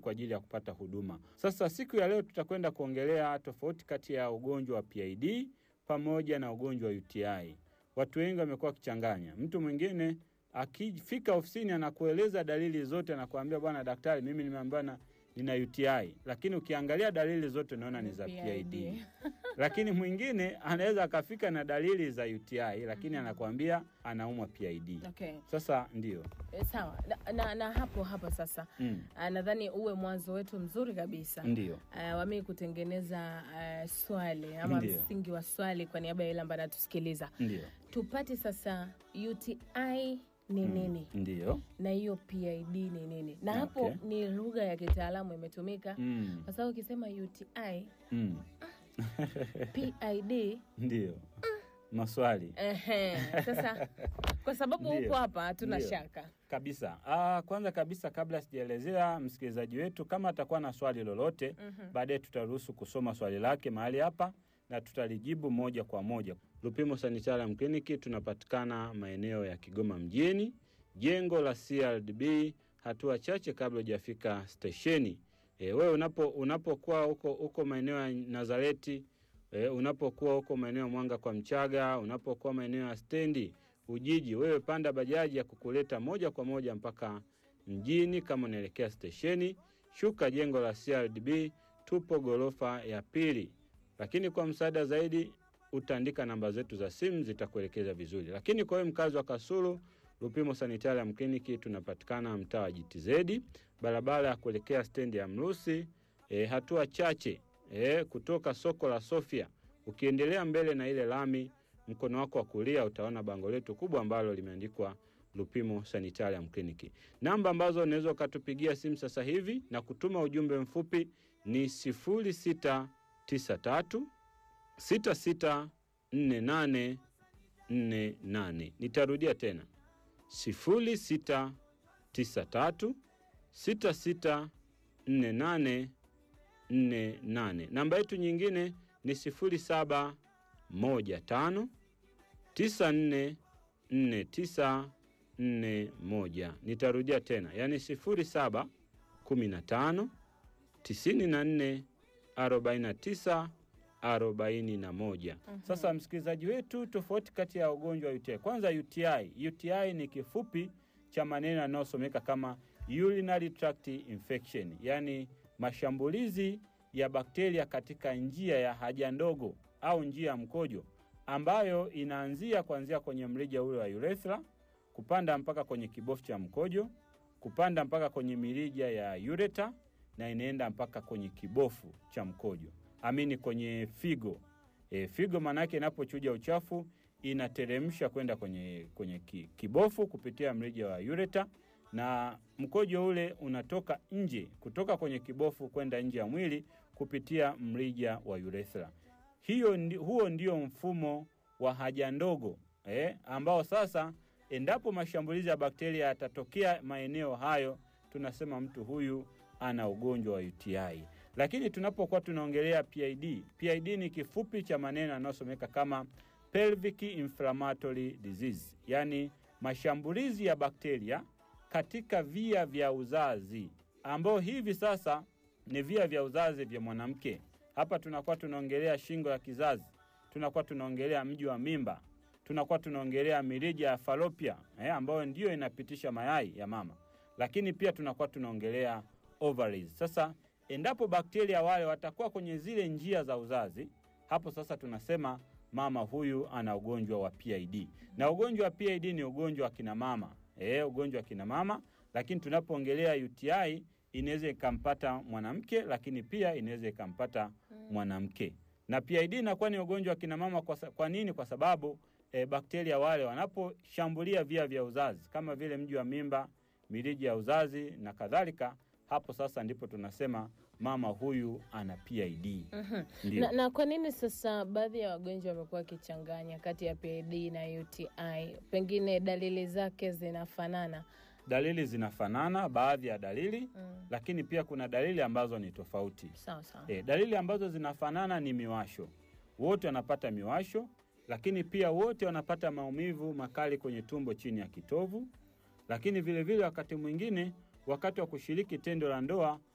kwa ajili ya kupata huduma. Sasa siku ya leo tutakwenda kuongelea tofauti kati ya ugonjwa wa PID pamoja na ugonjwa wa UTI. Watu wengi wamekuwa wakichanganya. Mtu mwingine akifika ofisini anakueleza dalili zote, anakuambia bwana daktari, mimi nimeambiwa na nina UTI, lakini ukiangalia dalili zote unaona ni za PID. Lakini mwingine anaweza akafika na dalili za UTI, lakini anakuambia anaumwa PID. Okay. Sasa ndio E, sawa na, na, na hapo hapo sasa mm, Ah, nadhani uwe mwanzo wetu mzuri kabisa ndio uh, wami kutengeneza uh, swali ama Ndiyo. msingi wa swali kwa niaba ya yule ambaye anatusikiliza ndio tupate sasa UTI ni nini ndio na hiyo PID ni nini na hapo Okay. ni lugha ya kitaalamu imetumika mm, kwa sababu ukisema UTI mm, PID ndio maswali ehe, sasa kwa sababu Ndiyo. huko hapa hatuna Ndiyo. shaka kabisa. Ah, kwanza kabisa kabla sijaelezea msikilizaji wetu kama atakuwa na swali lolote Mhm. baadaye tutaruhusu kusoma swali lake mahali hapa na tutalijibu moja kwa moja. Lupimo Sanitarium Clinic tunapatikana maeneo ya Kigoma mjini, jengo la CRDB, hatua chache kabla hujafika stesheni. E, wewe unapo unapokuwa huko huko maeneo ya Nazareti e, unapokuwa huko maeneo ya Mwanga kwa Mchaga, unapokuwa maeneo ya stendi Ujiji, wewe panda bajaji ya kukuleta moja kwa moja mpaka mjini. Kama unaelekea stesheni, shuka jengo la CRDB, tupo ghorofa ya pili. Lakini kwa msaada zaidi utaandika namba zetu za simu zitakuelekeza vizuri. Lakini kwa wewe mkazi wa Kasulu, Lupimo Sanitarium Clinic tunapatikana mtaa wa GTZ, barabara ya kuelekea stendi ya Mrusi, e, hatua chache e, kutoka soko la Sofia. Ukiendelea mbele na ile lami, mkono wako wa kulia utaona bango letu kubwa ambalo limeandikwa Lupimo Sanitarium Clinic. Namba ambazo unaweza ukatupigia simu sasa hivi na kutuma ujumbe mfupi ni 0693 664848. Nitarudia tena 0693 664848. Namba yetu nyingine ni 0715 944941. Nitarudia tena, yaani 0715 94 49 41. Sasa msikilizaji wetu, tofauti kati ya ugonjwa wa UTI. Kwanza UTI. UTI ni kifupi cha maneno yanayosomeka kama urinary tract infection, yaani mashambulizi ya bakteria katika njia ya haja ndogo au njia ya mkojo ambayo inaanzia kuanzia kwenye mrija ule wa urethra kupanda mpaka kwenye kibofu cha mkojo kupanda mpaka kwenye mirija ya ureta na inaenda mpaka kwenye kibofu cha mkojo amini kwenye figo e, figo maanake inapochuja uchafu inateremsha kwenda kwenye, kwenye ki, kibofu kupitia mrija wa ureta na mkojo ule unatoka nje kutoka kwenye kibofu kwenda nje ya mwili kupitia mrija wa urethra. Hiyo ndi, huo ndio mfumo wa haja ndogo eh, ambao sasa endapo mashambulizi ya bakteria yatatokea maeneo hayo, tunasema mtu huyu ana ugonjwa wa UTI. Lakini tunapokuwa tunaongelea PID, PID ni kifupi cha maneno yanayosomeka kama pelvic inflammatory disease, yaani mashambulizi ya bakteria katika via vya uzazi, ambao hivi sasa ni via vya uzazi vya mwanamke. Hapa tunakuwa tunaongelea shingo ya kizazi, tunakuwa tunaongelea mji wa mimba, tunakuwa tunaongelea mirija ya falopia eh, ambayo ndiyo inapitisha mayai ya mama, lakini pia tunakuwa tunaongelea ovaries. Sasa endapo bakteria wale watakuwa kwenye zile njia za uzazi, hapo sasa tunasema mama huyu ana ugonjwa wa PID. Na ugonjwa wa PID ni ugonjwa wa kina mama eh, ugonjwa wa kina mama, lakini tunapoongelea UTI inaweza ikampata mwanamke, lakini pia inaweza ikampata mwanamke. Na PID inakuwa ni ugonjwa wa kina mama kwa, sa- kwa nini? Kwa sababu e, bakteria wale wanaposhambulia via vya uzazi kama vile mji wa mimba, mirija ya uzazi na kadhalika, hapo sasa ndipo tunasema mama huyu ana PID. Ndio. na, na kwa nini sasa baadhi ya wagonjwa wamekuwa wakichanganya kati ya PID na UTI? Pengine dalili zake zinafanana. Dalili zinafanana, baadhi ya dalili Mm. lakini pia kuna dalili ambazo ni tofauti. Sawa sawa. E, dalili ambazo zinafanana ni miwasho. Wote wanapata miwasho, lakini pia wote wanapata maumivu makali kwenye tumbo chini ya kitovu, lakini vile vile wakati mwingine wakati wa kushiriki tendo la ndoa